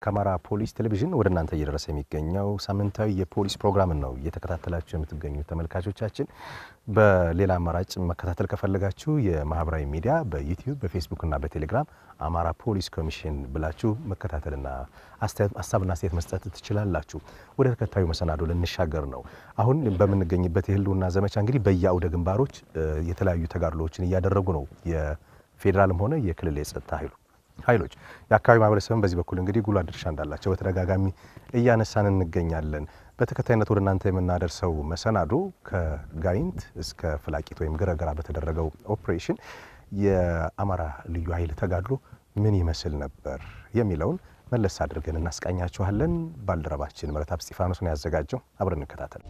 ከአማራ ፖሊስ ቴሌቪዥን ወደ እናንተ እየደረሰ የሚገኘው ሳምንታዊ የፖሊስ ፕሮግራምን ነው እየተከታተላችሁ የምትገኙ ተመልካቾቻችን። በሌላ አማራጭ መከታተል ከፈለጋችሁ የማህበራዊ ሚዲያ በዩቲዩብ በፌስቡክና በቴሌግራም አማራ ፖሊስ ኮሚሽን ብላችሁ መከታተልና ሀሳብና አስተያየት መስጠት ትችላላችሁ። ወደ ተከታዩ መሰናዶ ልንሻገር ነው። አሁን በምንገኝበት የህልውና ዘመቻ እንግዲህ በየአውደ ግንባሮች የተለያዩ ተጋድሎዎችን እያደረጉ ነው የፌዴራልም ሆነ የክልል የጸጥታ ኃይሉ ኃይሎች የአካባቢ ማህበረሰብን በዚህ በኩል እንግዲህ ጉልህ ድርሻ እንዳላቸው በተደጋጋሚ እያነሳን እንገኛለን። በተከታይነት ወደ እናንተ የምናደርሰው መሰናዶ ከጋይንት እስከ ፍላቂት ወይም ገረገራ በተደረገው ኦፕሬሽን የአማራ ልዩ ኃይል ተጋድሎ ምን ይመስል ነበር የሚለውን መለስ አድርገን እናስቃኛችኋለን። ባልደረባችን ምረታብ እስጢፋኖስ ነው ያዘጋጀው። አብረን እንከታተል።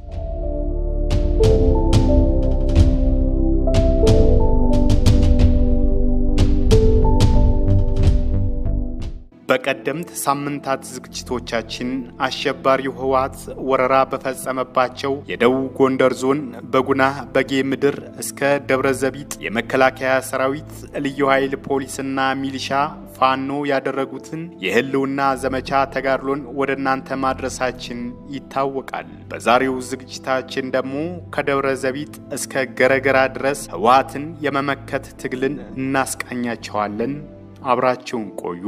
በቀደምት ሳምንታት ዝግጅቶቻችን አሸባሪው ህወሓት ወረራ በፈጸመባቸው የደቡብ ጎንደር ዞን በጉና በጌ ምድር እስከ ደብረ ዘቢጥ የመከላከያ ሰራዊት ልዩ ኃይል ፖሊስና ሚሊሻ ፋኖ ያደረጉትን የህልውና ዘመቻ ተጋድሎን ወደ እናንተ ማድረሳችን ይታወቃል። በዛሬው ዝግጅታችን ደግሞ ከደብረ ዘቢጥ እስከ ገረገራ ድረስ ህወሓትን የመመከት ትግልን እናስቃኛቸዋለን። አብራችሁን ቆዩ።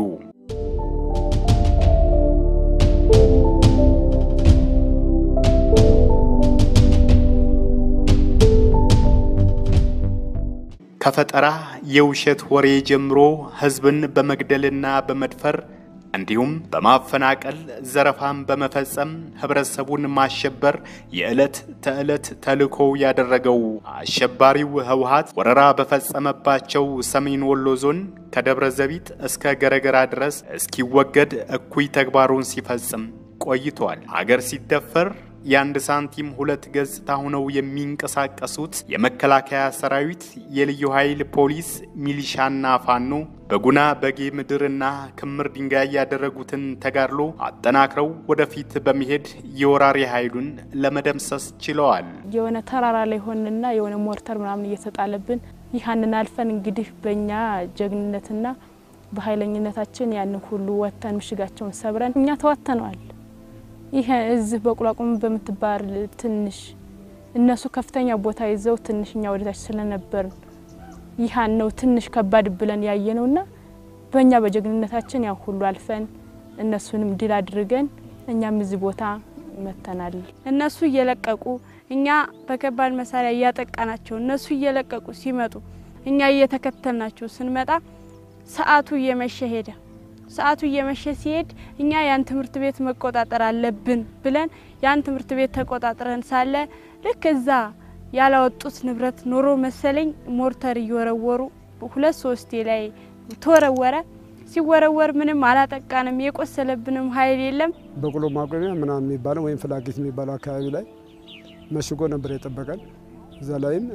ከፈጠራ የውሸት ወሬ ጀምሮ ህዝብን በመግደልና በመድፈር እንዲሁም በማፈናቀል ዘረፋን በመፈጸም ህብረተሰቡን ማሸበር የዕለት ተዕለት ተልዕኮው ያደረገው አሸባሪው ህወሓት ወረራ በፈጸመባቸው ሰሜን ወሎ ዞን ከደብረ ዘቢጥ እስከ ገረገራ ድረስ እስኪወገድ እኩይ ተግባሩን ሲፈጽም ቆይቷል። አገር ሲደፈር የአንድ ሳንቲም ሁለት ገጽታ ሆነው የሚንቀሳቀሱት የመከላከያ ሰራዊት፣ የልዩ ኃይል ፖሊስ፣ ሚሊሻና ፋኖ በጉና በጌ ምድርና ክምር ድንጋይ ያደረጉትን ተጋድሎ አጠናክረው ወደፊት በመሄድ የወራሪ ኃይሉን ለመደምሰስ ችለዋል። የሆነ ተራራ ላይ ሆንና የሆነ ሞርተር ምናምን እየተጣለብን ይህንን አልፈን እንግዲህ በእኛ ጀግንነትና በኃይለኝነታችን ያንን ሁሉ ወጥተን ምሽጋቸውን ሰብረን እኛ ተወጥተነዋል። ይሄ እዚህ በቁላቁም በምትባል ትንሽ እነሱ ከፍተኛ ቦታ ይዘው ትንሽኛ ወደታች ስለነበርን ይህን ነው ትንሽ ከባድ ብለን ያየ ነውና በእኛ በጀግንነታችን ያው ሁሉ አልፈን እነሱንም ድል አድርገን እኛም እዚህ ቦታ መተናል። እነሱ እየለቀቁ እኛ በከባድ መሳሪያ እያጠቃናቸው እነሱ እየለቀቁ ሲመጡ እኛ እየተከተልናቸው ስንመጣ ሰዓቱ እየመሸ ሄደ። ሰዓቱ እየመሸ ሲሄድ እኛ ያን ትምህርት ቤት መቆጣጠር አለብን ብለን ያን ትምህርት ቤት ተቆጣጥረን ሳለ ልክ እዛ ያላወጡት ንብረት ኖሮ መሰለኝ ሞርተር እየወረወሩ ሁለት ሶስቴ ላይ ተወረወረ። ሲወረወር ምንም አላጠቃንም፣ የቆሰለብንም ኃይል የለም። በቁሎ ማቆሚያ ምናምን የሚባለው ወይም ፍላጌት የሚባለው አካባቢ ላይ መሽጎ ነበር የጠበቀን። እዛ ላይም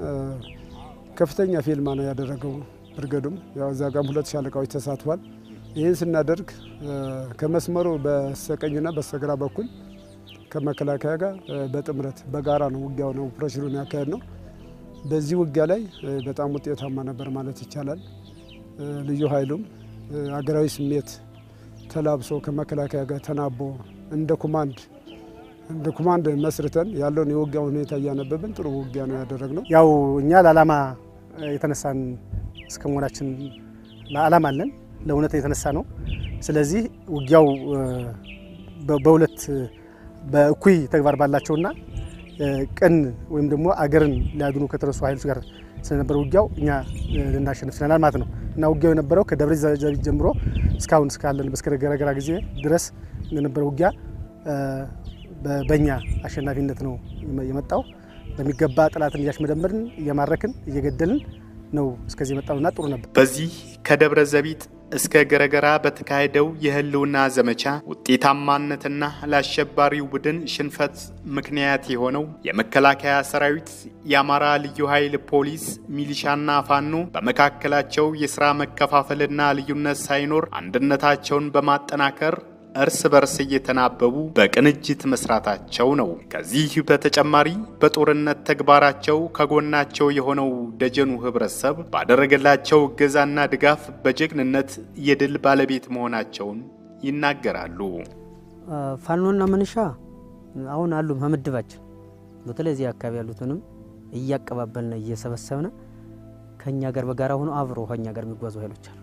ከፍተኛ ፊልማ ነው ያደረገው ብርገዱም። ያው እዛ ጋም ሁለት ሻለቃዎች ተሳትፏል። ይህን ስናደርግ ከመስመሩ በስተቀኝና በስተግራ በኩል ከመከላከያ ጋር በጥምረት በጋራ ነው ውጊያው ነው ኦፕሬሽኑን ያካሄድ ነው። በዚህ ውጊያ ላይ በጣም ውጤታማ ነበር ማለት ይቻላል። ልዩ ኃይሉም አገራዊ ስሜት ተላብሶ ከመከላከያ ጋር ተናቦ እንደ ኮማንድ እንደ ኮማንድ መስርተን ያለውን የውጊያ ሁኔታ እያነበብን ጥሩ ውጊያ ነው ያደረግነው። ያው እኛ ለዓላማ የተነሳን እስከ መሆናችን ለዓላማ አለን ለእውነት የተነሳ ነው። ስለዚህ ውጊያው በሁለት በእኩይ ተግባር ባላቸውና ቅን ወይም ደግሞ አገርን ሊያድኑ ከተነሱ ኃይሎች ጋር ስለነበረ ውጊያው እኛ ልናሸንፍ ችለናል ማለት ነው እና ውጊያው የነበረው ከደብረ ዘቢጥ ጀምሮ እስካሁን እስካለን እስከ ገረገራ ጊዜ ድረስ የነበረ ውጊያ በእኛ አሸናፊነት ነው የመጣው። በሚገባ ጠላትን እያሽመደመድን እየማረክን እየገደልን ነው እስከዚህ የመጣውና ጥሩ ነበር። በዚህ ከደብረ ዘቢጥ እስከ ገረገራ በተካሄደው የህልውና ዘመቻ ውጤታማነትና ለአሸባሪው ቡድን ሽንፈት ምክንያት የሆነው የመከላከያ ሰራዊት፣ የአማራ ልዩ ኃይል ፖሊስ፣ ሚሊሻና ፋኖ በመካከላቸው የሥራ መከፋፈልና ልዩነት ሳይኖር አንድነታቸውን በማጠናከር እርስ በርስ እየተናበቡ በቅንጅት መስራታቸው ነው። ከዚህ በተጨማሪ በጦርነት ተግባራቸው ከጎናቸው የሆነው ደጀኑ ህብረተሰብ ባደረገላቸው እገዛና ድጋፍ በጀግንነት የድል ባለቤት መሆናቸውን ይናገራሉ። ፋኖና ምንሻ አሁን አሉ ከምድባችን በተለይ እዚህ አካባቢ ያሉትንም እያቀባበልን እየሰበሰብን ከኛ ጋር በጋራ ሆኖ አብሮ ከኛ ጋር የሚጓዙ ኃይሎች አሉ።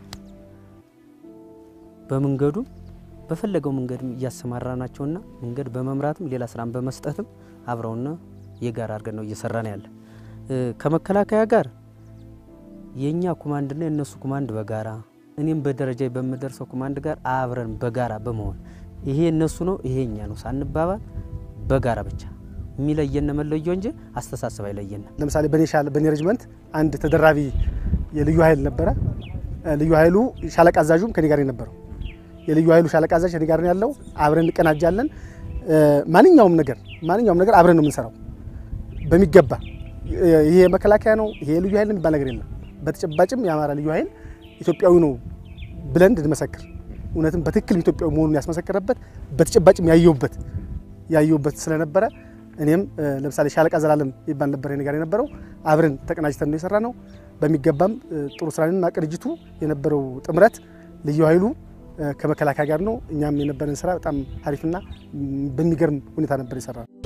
በመንገዱ በፈለገው መንገድ እያሰማራ ናቸውና መንገድ በመምራትም ሌላ ስራን በመስጠትም አብረውና የጋራ አድርገን ነው እየሰራን ያለ። ከመከላከያ ጋር የእኛ ኮማንድና የእነሱ ኮማንድ በጋራ እኔም በደረጃ በምደርሰው ኮማንድ ጋር አብረን በጋራ በመሆን ይሄ እነሱ ነው ይሄ እኛ ነው ሳንባባል በጋራ ብቻ የሚለየን መለየው እንጂ አስተሳሰብ አይለየን። ለምሳሌ በኔ ሻለ በኔ ሬጅመንት አንድ ተደራቢ የልዩ ኃይል ነበረ። ልዩ ኃይሉ ሻለቃ አዛዡም ከኔ ጋር የነበረው የልዩ ኃይሉ ሻለቃ አዛዥ ከኔ ጋር ነው ያለው። አብረን እንቀናጃለን። ማንኛውም ነገር ማንኛውም ነገር አብረን ነው የምንሰራው በሚገባ ይሄ የመከላከያ ነው ይሄ የልዩ ኃይል የሚባል ነገር የለም። በተጨባጭም የአማራ ልዩ ኃይል ኢትዮጵያዊ ነው ብለን እንድንመሰክር እውነትም በትክክል ኢትዮጵያዊ መሆኑን ያስመሰከረበት በተጨባጭም ያየውበት ያየውበት ስለነበረ እኔም ለምሳሌ ሻለቃ ዘላለም ይባል ነበር እኔ ጋር የነበረው አብረን ተቀናጅተን ነው የሰራ ነው። በሚገባም ጥሩ ስራንና ቅንጅቱ የነበረው ጥምረት ልዩ ኃይሉ ከመከላከያ ጋር ነው። እኛም የነበረን ስራ በጣም አሪፍና በሚገርም ሁኔታ ነበር የሰራ ነው።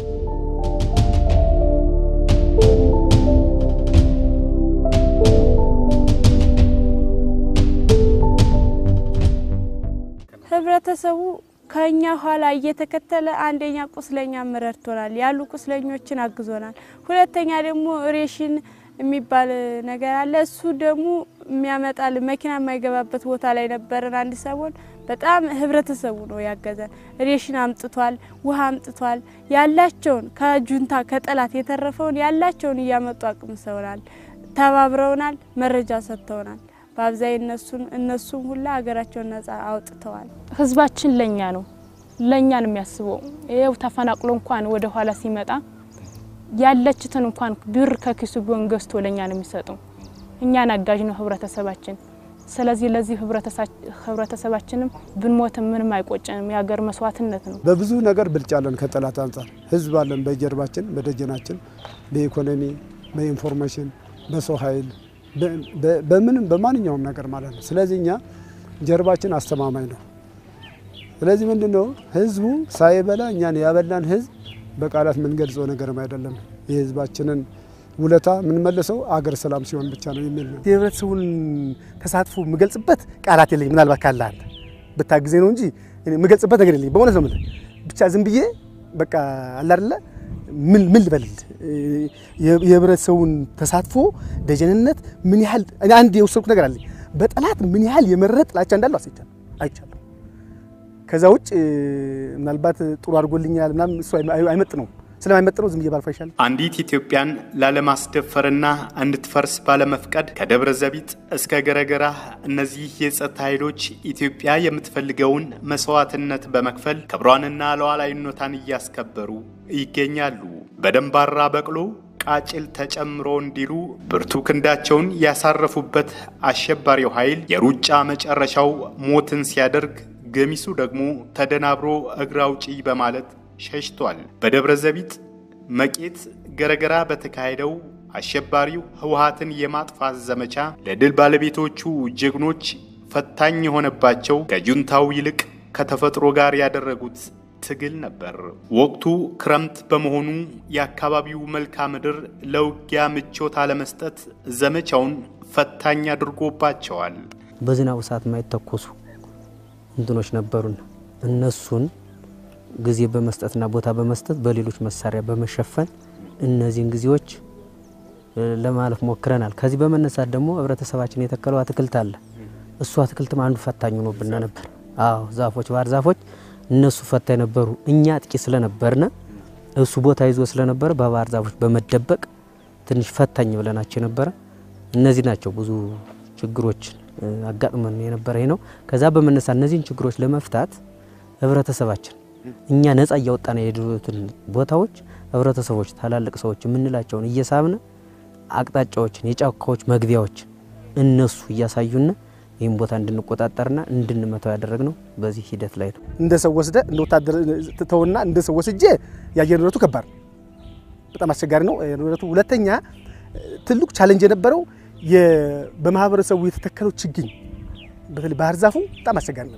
ህብረተሰቡ ከኛ ኋላ እየተከተለ አንደኛ ቁስለኛ ረድቶናል፣ ያሉ ቁስለኞችን አግዞናል። ሁለተኛ ደግሞ ሬሽን የሚባል ነገር አለ። እሱ ደግሞ የሚያመጣል መኪና የማይገባበት ቦታ ላይ ነበረን አንድ ሰሞን። በጣም ህብረተሰቡ ነው ያገዘን። ሬሽን አምጥቷል፣ ውሃ አምጥቷል። ያላቸውን ከጁንታ ከጠላት የተረፈውን ያላቸውን እያመጡ አቅምሰውናል፣ ተባብረውናል፣ መረጃ ሰጥተውናል። በአብዛኝ እነሱን እነሱም ሁላ ሀገራቸውን ነጻ አውጥተዋል። ህዝባችን ለኛ ነው ለኛ ነው የሚያስበው። ይኸው ተፈናቅሎ እንኳን ወደ ኋላ ሲመጣ ያለችትን እንኳን ብር ከኪሱ ቢሆን ገዝቶ ለኛ ነው የሚሰጠው። እኛን አጋዥ ነው ህብረተሰባችን። ስለዚህ ለዚህ ህብረተሰባችንም ብንሞትም ምንም አይቆጨንም። የሀገር መስዋዕትነት ነው። በብዙ ነገር ብልጫ አለን ከጠላት አንጻር። ህዝብ አለን በጀርባችን፣ በደጀናችን፣ በኢኮኖሚ፣ በኢንፎርሜሽን፣ በሰው ኃይል በምንም በማንኛውም ነገር ማለት ነው። ስለዚህ እኛ ጀርባችን አስተማማኝ ነው። ስለዚህ ምንድን ነው ህዝቡ ሳይበላ እኛን ያበላን ህዝብ በቃላት የምንገልጸው ነገርም አይደለም። የህዝባችንን ውለታ የምንመልሰው አገር ሰላም ሲሆን ብቻ ነው የሚል ነው። የህብረተሰቡን ተሳትፎ የምገልጽበት ቃላት የለኝም። ምናልባት ካለ አንተ ብታግዜ ነው እንጂ የምገልጽበት ነገር የለኝም። በእውነት ነው የምልህ። ብቻ ዝም ብዬ በቃ አለ አይደለ ምን ምን ልበልል የህብረተሰቡን ተሳትፎ ደጀንነት ምን ያህል እኔ አንድ የወሰድኩት ነገር አለኝ። በጠላት ምን ያህል የመረረ ጥላቻ እንዳለው አስይቻለሁ አይቻለሁ። ከዛ ውጭ ምናልባት ጥሩ አድርጎልኛል ምናምን እሱ አይመጥ ነው ስለማይመጥ ነው ዝም ብዬ ባልፋ ይሻላል። አንዲት ኢትዮጵያን ላለማስደፈርና እንድትፈርስ ባለመፍቀድ ከደብረ ዘቢጥ እስከ ገረገራ እነዚህ የጸጥታ ኃይሎች ኢትዮጵያ የምትፈልገውን መስዋዕትነት በመክፈል ክብሯንና ሉዓላዊነቷን እያስከበሩ ይገኛሉ። በደንባራ በቅሎ ቃጭል ተጨምሮ እንዲሉ ብርቱ ክንዳቸውን ያሳረፉበት አሸባሪው ኃይል የሩጫ መጨረሻው ሞትን ሲያደርግ ገሚሱ ደግሞ ተደናብሮ እግር አውጪኝ በማለት ሸሽቷል። በደብረ ዘቢጥ መቄት ገረገራ በተካሄደው አሸባሪው ህወሓትን የማጥፋት ዘመቻ ለድል ባለቤቶቹ ጀግኖች ፈታኝ የሆነባቸው ከጁንታው ይልቅ ከተፈጥሮ ጋር ያደረጉት ትግል ነበር። ወቅቱ ክረምት በመሆኑ የአካባቢው መልክዓ ምድር ለውጊያ ምቾት አለመስጠት ዘመቻውን ፈታኝ አድርጎባቸዋል። በዝናቡ ሰዓት የማይተኮሱ እንትኖች ነበሩን እነሱን ጊዜ በመስጠትና ቦታ በመስጠት በሌሎች መሳሪያ በመሸፈን እነዚህን ጊዜዎች ለማለፍ ሞክረናል። ከዚህ በመነሳት ደግሞ ህብረተሰባችን የተከለው አትክልት አለ። እሱ አትክልትም አንዱ ፈታኝ ሆኖብን ነበር። አዎ ዛፎች፣ ባህር ዛፎች እነሱ ፈታኝ ነበሩ። እኛ አጥቂ ስለነበርነ እሱ ቦታ ይዞ ስለነበረ በባህር ዛፎች በመደበቅ ትንሽ ፈታኝ ብለናቸው የነበረ እነዚህ ናቸው። ብዙ ችግሮችን አጋጥመን የነበረ ይህ ነው። ከዛ በመነሳት እነዚህን ችግሮች ለመፍታት ህብረተሰባችን እኛ ነጻ እያወጣን የሄዱትን ቦታዎች ህብረተሰቦች፣ ታላልቅ ሰዎች የምንላቸውን እየሳብን አቅጣጫዎችን፣ የጫካዎች መግቢያዎችን እነሱ እያሳዩን ይህም ቦታ እንድንቆጣጠርና እንድንመታው ያደረግነው በዚህ ሂደት ላይ ነው። እንደ ሰው ወስደ እንደ ወታደር ትተውና እንደ ሰው ወስጄ የአየር ንብረቱ ከባድ ነው፣ በጣም አስቸጋሪ ነው የአየር ንብረቱ። ሁለተኛ ትልቁ ቻለንጅ የነበረው በማህበረሰቡ የተተከለው ችግኝ በተለይ ባህር ዛፉ በጣም አስቸጋሪ ነበረ።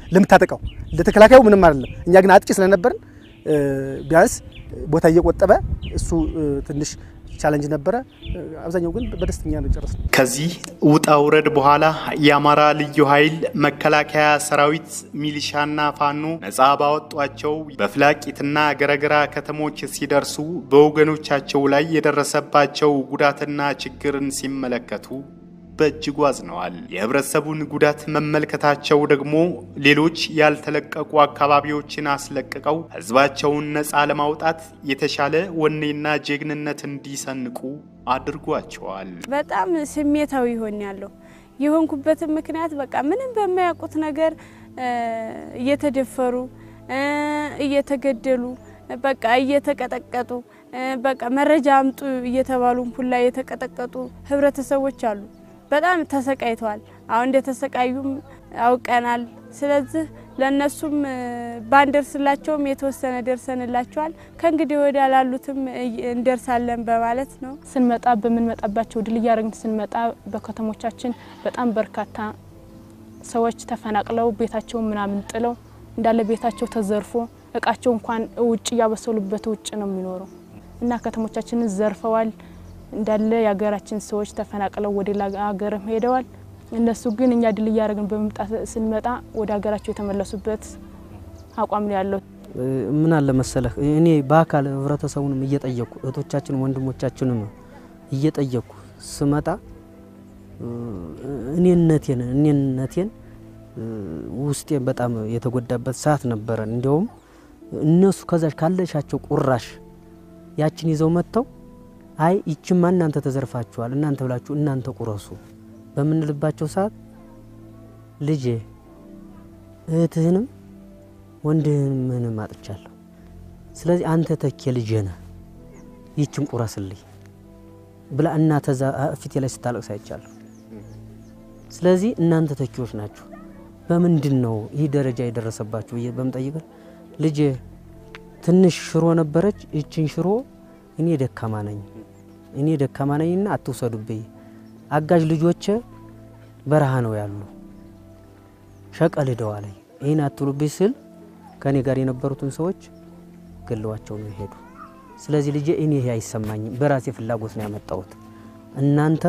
ለምታጠቃው ለተከላካዩ ምንም አይደለም። እኛ ግን አጥቂ ስለነበርን ቢያንስ ቦታ እየቆጠበ እሱ ትንሽ ቻለንጅ ነበረ። አብዛኛው ግን በደስተኛ ነው ጨረስነው። ከዚህ ውጣ ውረድ በኋላ የአማራ ልዩ ኃይል፣ መከላከያ ሰራዊት፣ ሚሊሻና ፋኖ ነጻ ባወጧቸው በፍላቂትና ገረገራ ከተሞች ሲደርሱ በወገኖቻቸው ላይ የደረሰባቸው ጉዳትና ችግርን ሲመለከቱ በእጅጉ አዝነዋል። የህብረተሰቡን ጉዳት መመልከታቸው ደግሞ ሌሎች ያልተለቀቁ አካባቢዎችን አስለቅቀው ህዝባቸውን ነፃ ለማውጣት የተሻለ ወኔና ጀግንነት እንዲሰንቁ አድርጓቸዋል። በጣም ስሜታዊ ይሆን ያለው የሆንኩበትን ምክንያት በቃ ምንም በማያውቁት ነገር እየተደፈሩ እየተገደሉ በቃ እየተቀጠቀጡ በቃ መረጃ አምጡ እየተባሉ ሁላ የተቀጠቀጡ ህብረተሰቦች አሉ። በጣም ተሰቃይተዋል። አሁን እንደተሰቃዩም አውቀናል። ስለዚህ ለእነሱም ባንደርስላቸውም የተወሰነ ደርሰንላቸዋል። ከእንግዲህ ወዲያ ላሉትም እንደርሳለን በማለት ነው። ስንመጣ በምንመጣባቸው ድል እያደረግን ስንመጣ በከተሞቻችን በጣም በርካታ ሰዎች ተፈናቅለው ቤታቸውን ምናምን ጥለው እንዳለ ቤታቸው ተዘርፎ እቃቸው እንኳን ውጭ እያበሰሉበት ውጭ ነው የሚኖረው እና ከተሞቻችንን ዘርፈዋል። እንዳለ የሀገራችን ሰዎች ተፈናቅለው ወደ ሌላ ሀገርም ሄደዋል። እነሱ ግን እኛ ድል እያደረግን በመምጣት ስንመጣ ወደ ሀገራቸው የተመለሱበት አቋም ነው ያለው። ምን አለ መሰለህ እኔ በአካል ህብረተሰቡንም እየጠየቅኩ እህቶቻችን ወንድሞቻችንም እየጠየቅኩ ስመጣ እኔነቴን እኔነቴን ውስጤን በጣም የተጎዳበት ሰዓት ነበረ። እንዲያውም እነሱ ከዛች ካለሻቸው ቁራሽ ያችን ይዘው መጥተው አይ ይችማ እናንተ ተዘርፋችኋል፣ እናንተ ብላችሁ እናንተ ቁረሱ በምንልባቸው ሰዓት ልጄ እህትህንም ወንድምህንም አጥቻለሁ። ስለዚህ አንተ ተኬ ልጄ ነህ፣ ይችን ቁረስልኝ ብላ እናተ ፊቴ ላይ ስታለቅስ አይቻለሁ። ስለዚህ እናንተ ተኪዎች ናችሁ። በምንድን ነው ይህ ደረጃ የደረሰባችሁ ብዬ በምጠይቀን ልጄ ትንሽ ሽሮ ነበረች፣ ይችን ሽሮ እኔ ደካማ ነኝ እኔ ደካማ ነኝና አትውሰዱብኝ። አጋዥ ልጆቼ በረሃ ነው ያሉ ሸቀል ሂደዋለኝ ይህን አትሉብኝ ስል ከእኔ ጋር የነበሩትን ሰዎች ገለዋቸው ነው የሄዱ። ስለዚህ ልጄ እኔ ይሄ አይሰማኝም፣ በራሴ ፍላጎት ነው ያመጣሁት። እናንተ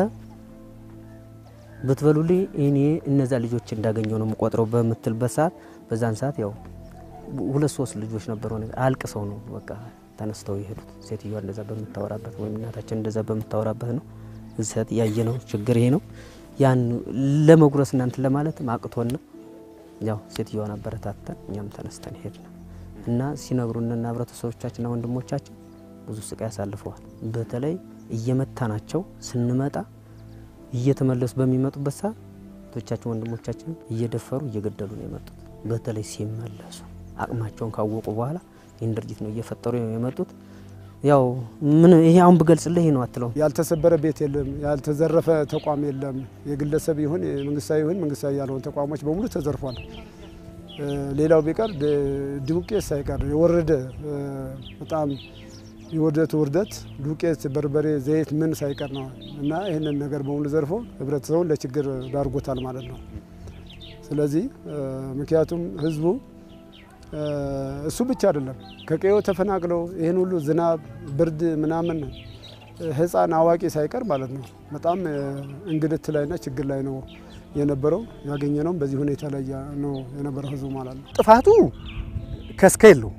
ብትበሉልኝ እኔ እነዛ ልጆች እንዳገኘው ነው የምቆጥረው በምትልበት ሰዓት በዛን ሰዓት ያው ሁለት ሶስት ልጆች ነበሩ አልቅሰው ነው በቃ ተነስተው የሄዱት። ሴትዮዋ እንደዛ በምታወራበት ወይም እናታችን እንደዛ በምታወራበት ነው እዚያ ያየ ነው ችግር ይሄ ነው። ያን ለመጉረስ እናንት ለማለት አቅቶና ያው ሴትዮዋን አበረታተን እኛም ተነስተን ሄድን እና ሲነግሩንና ህብረተሰቦቻችንና ወንድሞቻችን ብዙ ስቃይ ያሳልፈዋል። በተለይ እየመታናቸው ስንመጣ እየተመለሱ በሚመጡበት ሰዓት እህቶቻችን ወንድሞቻችን እየደፈሩ እየገደሉ ነው የመጡት። በተለይ ሲመለሱ አቅማቸውን ካወቁ በኋላ ይህን ድርጊት ነው እየፈጠሩ የመጡት። ያው ምን ይሄ አሁን ብገልጽልህ ይሄ ነው አትለው። ያልተሰበረ ቤት የለም፣ ያልተዘረፈ ተቋም የለም። የግለሰብ ይሁን መንግስታዊ ይሁን መንግስታዊ ያልሆኑ ተቋሞች በሙሉ ተዘርፏል። ሌላው ቢቀር ዱቄት ሳይቀር የወረደ በጣም የውርደት ውርደት ዱቄት፣ በርበሬ፣ ዘይት ምን ሳይቀር ነው እና ይህንን ነገር በሙሉ ዘርፎ ህብረተሰቡን ለችግር ዳርጎታል ማለት ነው። ስለዚህ ምክንያቱም ህዝቡ እሱ ብቻ አይደለም ከቀዮ ተፈናቅለው ይህን ሁሉ ዝናብ፣ ብርድ ምናምን ህፃን አዋቂ ሳይቀር ማለት ነው በጣም እንግልት ላይና ችግር ላይ ነው የነበረው። ያገኘነውም በዚህ ሁኔታ ላይ ነው የነበረው ህዝቡ ማለት ነው። ጥፋቱ ከስከ የለው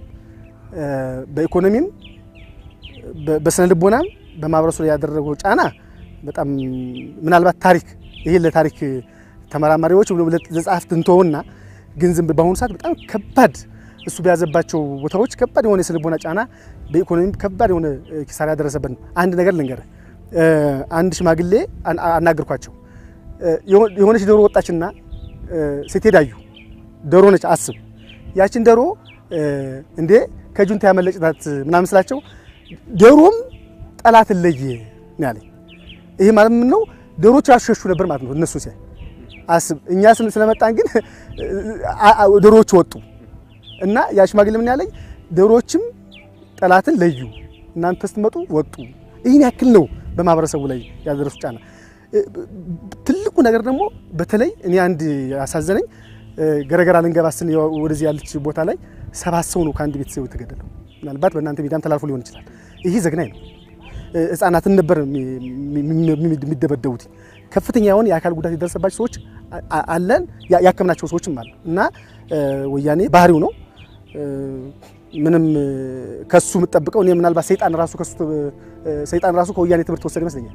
በኢኮኖሚም በስነ ልቦናም በማህበረሰቡ ላይ ያደረገው ጫና በጣም ምናልባት ታሪክ ይሄን ለታሪክ ተመራማሪዎች ለጸሐፍት እንተውና ግን ዝም በአሁኑ ሰዓት በጣም ከባድ እሱ በያዘባቸው ቦታዎች ከባድ የሆነ የስነ ልቦና ጫና በኢኮኖሚ ከባድ የሆነ ኪሳራ ያደረሰበት ነው። አንድ ነገር ልንገርህ፣ አንድ ሽማግሌ አናገርኳቸው። የሆነች ዶሮ ወጣችና ስትሄድ አዩ። ዶሮ ነች አስብ። ያችን ዶሮ እንዴ ከጁንታ ያመለጭ ናት ምናምን ስላቸው ዶሮም ጠላትን ለየ ነው ያለኝ። ይሄ ማለት ምን ነው? ዶሮች ያሸሹ ነበር ማለት ነው እነሱ ሲያይ አስብ እኛ ስለመጣን ግን ዶሮዎች ወጡ እና ያ ሽማግሌ ምን ያለኝ ዶሮዎችም ጠላትን ለዩ፣ እናንተ ስትመጡ ወጡ። ይህን ያክል ነው በማህበረሰቡ ላይ ያደረሱ ጫና። ትልቁ ነገር ደግሞ በተለይ እኔ አንድ ያሳዘነኝ ገረገራ ልንገባ ስን ወደዚህ ያለች ቦታ ላይ ሰባት ሰው ነው ከአንድ ቤተሰብ የተገደለው። ምናልባት በእናንተ ሚዲያም ተላልፎ ሊሆን ይችላል። ይህ ዘግናኝ ነው። ህጻናትን ነበር የሚደበደቡት። ከፍተኛ የሆነ የአካል ጉዳት የደረሰባቸው ሰዎች አለን፣ ያከምናቸው ሰዎችም አሉ እና ወያኔ ባህሪው ነው። ምንም ከሱ የምጠብቀው እኔ ምናልባት ሰይጣን ራሱ ከሱ ሰይጣን ራሱ ከወያኔ ትምህርት ወሰደ ይመስለኛል።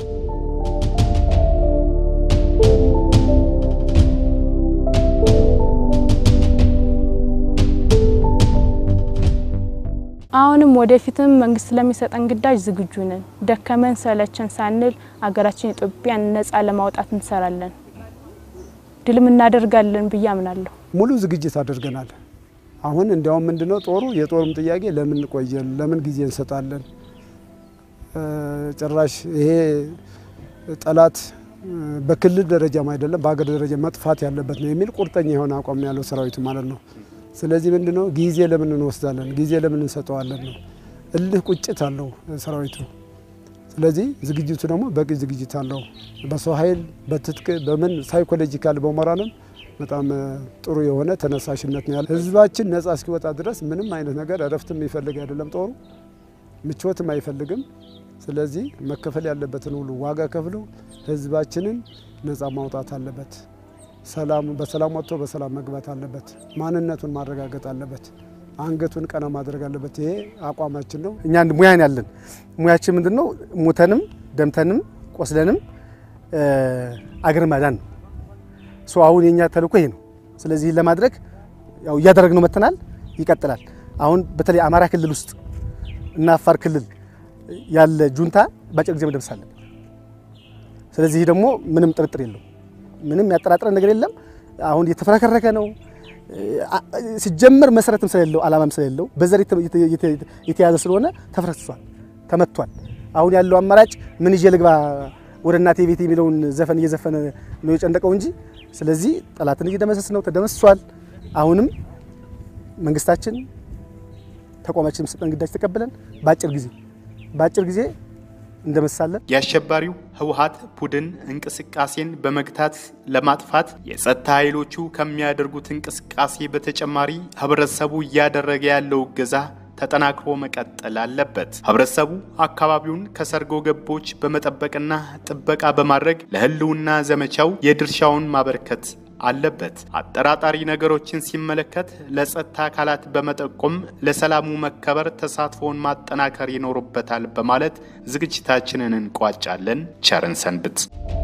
አሁንም ወደፊትም መንግስት ስለሚሰጠን ግዳጅ ዝግጁ ነን። ደከመን ሰለቸን ሳንል አገራችን ኢትዮጵያን ነጻ ለማውጣት እንሰራለን፣ ድልም እናደርጋለን ብዬ አምናለሁ። ሙሉ ዝግጅት አድርገናል። አሁን እንዲያውም ምንድነው ጦሩ የጦሩም ጥያቄ ለምን ቆየን፣ ለምን ጊዜ እንሰጣለን፣ ጭራሽ ይሄ ጠላት በክልል ደረጃም አይደለም በሀገር ደረጃ መጥፋት ያለበት ነው የሚል ቁርጠኛ የሆነ አቋም ያለው ሰራዊቱ ማለት ነው። ስለዚህ ምንድነው ጊዜ ለምን እንወስዳለን፣ ጊዜ ለምን እንሰጠዋለን ነው። እልህ ቁጭት አለው ሰራዊቱ። ስለዚህ ዝግጅቱ ደግሞ በቂ ዝግጅት አለው። በሰው ኃይል፣ በትጥቅ፣ በምን ሳይኮሎጂካል በሞራልም በጣም ጥሩ የሆነ ተነሳሽነት ነው ያለ። ህዝባችን ነጻ እስኪወጣ ድረስ ምንም አይነት ነገር እረፍት የሚፈልግ አይደለም ጦሩ ምቾትም አይፈልግም። ስለዚህ መከፈል ያለበትን ሁሉ ዋጋ ከፍሎ ህዝባችንን ነጻ ማውጣት አለበት። ሰላም በሰላም ወጥቶ በሰላም መግባት አለበት። ማንነቱን ማረጋገጥ አለበት። አንገቱን ቀና ማድረግ አለበት። ይሄ አቋማችን ነው። እኛ አንድ ሙያን ያለን ሙያችን ምንድን ነው? ሙተንም ደምተንም ቆስለንም አገር ማዳን ነው። ሶ አሁን የኛ ተልእኮ ይሄ ነው። ስለዚህ ለማድረግ ያው እያደረግነው መጥተናል፣ ይቀጥላል። አሁን በተለይ አማራ ክልል ውስጥ እና አፋር ክልል ያለ ጁንታ በአጭር ጊዜ መደምሰስ አለብን። ስለዚህ ደግሞ ምንም ጥርጥር የለው፣ ምንም ያጠራጥረን ነገር የለም። አሁን የተፈረከረከ ነው ሲጀመር መሰረትም ስለሌለው አላማም ስለሌለው በዘር የተያዘ ስለሆነ ተፈረክሷል፣ ተመቷል። አሁን ያለው አማራጭ ምን ይዤ ልግባ ወደ እናቴ ቤት የሚለውን ዘፈን እየዘፈነ ነው የጨንደቀው እንጂ ስለዚህ ጠላትን እየደመሰስ ነው፣ ተደመስሷል። አሁንም መንግስታችን ተቋማችን የሚሰጠን ግዳጅ ተቀብለን በአጭር ጊዜ በአጭር ጊዜ እንደመሳለን የአሸባሪው ህወሀት ቡድን እንቅስቃሴን በመግታት ለማጥፋት የጸጥታ ኃይሎቹ ከሚያደርጉት እንቅስቃሴ በተጨማሪ ህብረተሰቡ እያደረገ ያለው እገዛ ተጠናክሮ መቀጠል አለበት። ህብረተሰቡ አካባቢውን ከሰርጎ ገቦች በመጠበቅና ጥበቃ በማድረግ ለህልውና ዘመቻው የድርሻውን ማበርከት አለበት። አጠራጣሪ ነገሮችን ሲመለከት ለጸጥታ አካላት በመጠቆም ለሰላሙ መከበር ተሳትፎውን ማጠናከር ይኖርበታል በማለት ዝግጅታችንን እንቋጫለን። ቸርን ሰንብት።